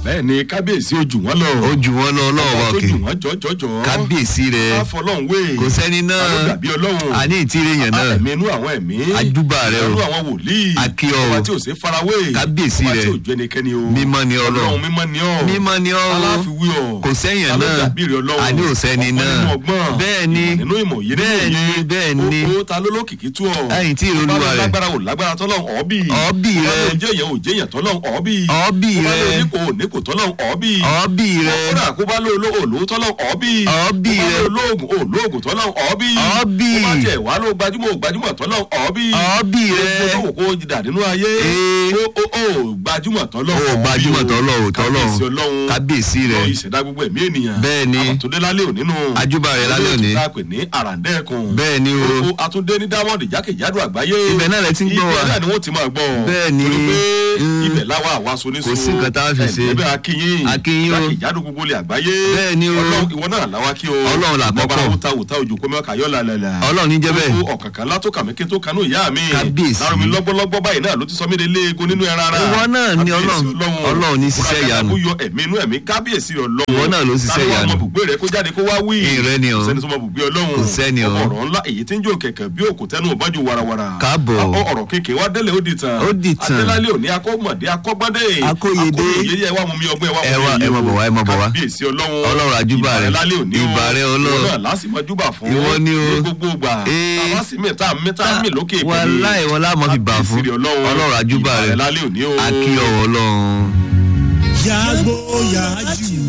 bẹ́ẹ̀ ni kábíyèsí ojú wọn lọ. ó jù wọ́n lọ ọlọ́run Ọba tó òkè jù wọ́n jọjọjọ. kábíyèsí rẹ̀ káfọlọ́hún wé. kò sẹ́ni náà ta ló dàbí ọlọ́run. àní ìtìrẹ yẹn náà ẹ̀mí inú àwọn ẹ̀mí. Ajúbà rẹ o. inú àwọn wòlíì. Akí ọ o. ọba tí ò sí farawé. Kábíyèsí ọba rẹ. tí ò jẹ́ ẹnikẹ́ni o. Mímọ́ ni Ọlọ́run. ọlọ́run mímọ́ ni ọ́. mímọ́ ni ọ́ aláfiwé ọ̀. kò sẹ́yìn Ta ló náà dàbí rẹ ọlọ́run. àní ò sẹ́ni ọgbọ́n náà nínú ọgbọ́n. bẹ́ẹ̀ ni ìmọ̀ nínú ìmọ̀ òye nínú bẹ́ẹ̀ ni òye. bẹ́ẹ̀ ni o ta ló lókìkí tú ọ. Ẹ̀yìn tí ìrora Ọba ló rẹ̀. lágbára ò lágbára tọ́lọ́ ọ̀ọ́bì. Ọ̀ọ́bì Ọba rẹ̀. ló jẹ́yàn ò jẹ́yàn tọ́lọ́ ọ̀ọ́bì. Ọ̀ọ́bì Ọba ló rẹ̀. nípò ò nípò tọ́lọ́ ọ̀ọ́bì. ọ̀ọ́bì rẹ̀ Kódà kó bá ló ló òlò tọ́lọ́ ọ̀ọ́bì. Ọ̀ọ́bì Kó bá rẹ̀. ló lóògùn òlóògùn tọ́lọ́ ọ̀ọ́bì. Ọ̀ọ́bì. Kó bá tiẹ̀ wá ló gbajúmọ̀ gbajúmọ̀ tọ́lọ́ ọ̀ọ́bì. Ọ̀ọ́bì rẹ̀. Gbogbo tó wò kó dà nínú ayé. Ee. Ó ó ó gbajúmọ̀ tọ́lọ́ Ó gbajúmọ̀ tọ́lọ́ ò tọ́lọ́. Kábíyèsí Ọlọ́run. Kábíyèsí rẹ̀. Lọ ìṣẹ̀dá gbogbo ẹ̀mí ènìyàn. Bẹ́ẹ̀ ni. Àbàtúndé lálẹ́ òní nù. Ajúbà rẹ̀ lálẹ́ òní. Olóòtú tá a pè ní àràǹdẹ́ẹ̀kùn. Bẹ́ẹ̀ ni o. Gbogbo Atúndé ní Diamond jákèjádò àgbáyé. Ibẹ̀ náà lẹ ti ń gbọ́ wa. Ibẹ̀ náà ni wọ́n ti máa gbọ́. Bẹ́ẹ̀ ni. Torí pé Mm. ibẹ̀ láwa àwa soníso. Kò sí nǹkan tá a fi ṣe. Ẹ̀ẹ́dẹ́gbẹ́ akínyìn. Akínyìn o. Jákèjádò gbogbo ilẹ̀ àgbáyé. Bẹ́ẹ̀ ni o. Ọlọ́run ìwọ náà láwa kí o. Ọlọ́run là kọ́kọ́. Ìgbàgbọ́ra wúta wúta òjò kó mẹ́ka yọ́ lálẹ́lá. Ọlọ́run ní jẹ́ bẹ́ẹ̀. Gbogbo ọ̀kànkàn látó kàmí kí n tó kanú ìyá mi. Kábíyèsí. Lárumi lọ́gbọ́lọ́gbọ́ báyìí náà ló ti sọ mí de léegun nínú ẹran ara. Ìwọ náà ni Kábíyèsí Ọlọ́run- Ọlọ́run ní ṣiṣẹ́ ìyanu. Kó yọ ẹ̀mí inú ẹ̀mí kábíyèsí Ọlọ́run. Ìwọ náà ló ṣiṣẹ́ Táwọn ìyanu. ọmọ bùgbé rẹ̀ kó jáde kó wá wí. Ìrẹ́ ni o. Kò sẹ́ni tó mọ bùgbé Ọlọ́run. Kò sẹ́ni o. Ọ̀rọ̀ ńlá èyí tí ń jò kẹ̀kẹ́ bí òkú tẹnu òbájú warawara. Káàbọ̀. Akọ ọ̀rọ̀ kéèké wá délé ó di tàn. Ó di tàn. Adélálé òní akọ́mọ̀dé akọ́gbọ́dé. Akóyedé. Akóyedé ẹ wá mú mi ọgbọ́n ẹ wá mú Ẹ mi wá- èyí ẹ má o. bọ̀ wá, ẹ má bọ̀ wá. Kábíyèsí Ọlọ́run. Ọlọ́run àjúbà rẹ̀. Ìbà rẹ̀ lálẹ́ òní o. Ìbà rẹ̀ Ọlọ́run. Ìwọ náà lásìmọ̀ júbà fún. Ìwọ ni o. Ní gbogbo ìgbà. Ee. Tàbá sì mí tá mí tá mí lókè ìpè ní. Wàláì wọn láàmú fi bà fún Kábíyèsí Ọlọ́run. Ọlọ́run àjúbà Ìbà rẹ̀ lálẹ́ òní o. akí ọ̀wọ̀ Ọlọ́run. yàgbó yàjú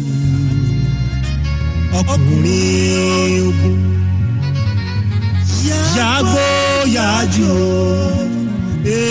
ọkùnrin ogun yàgbó yàjú.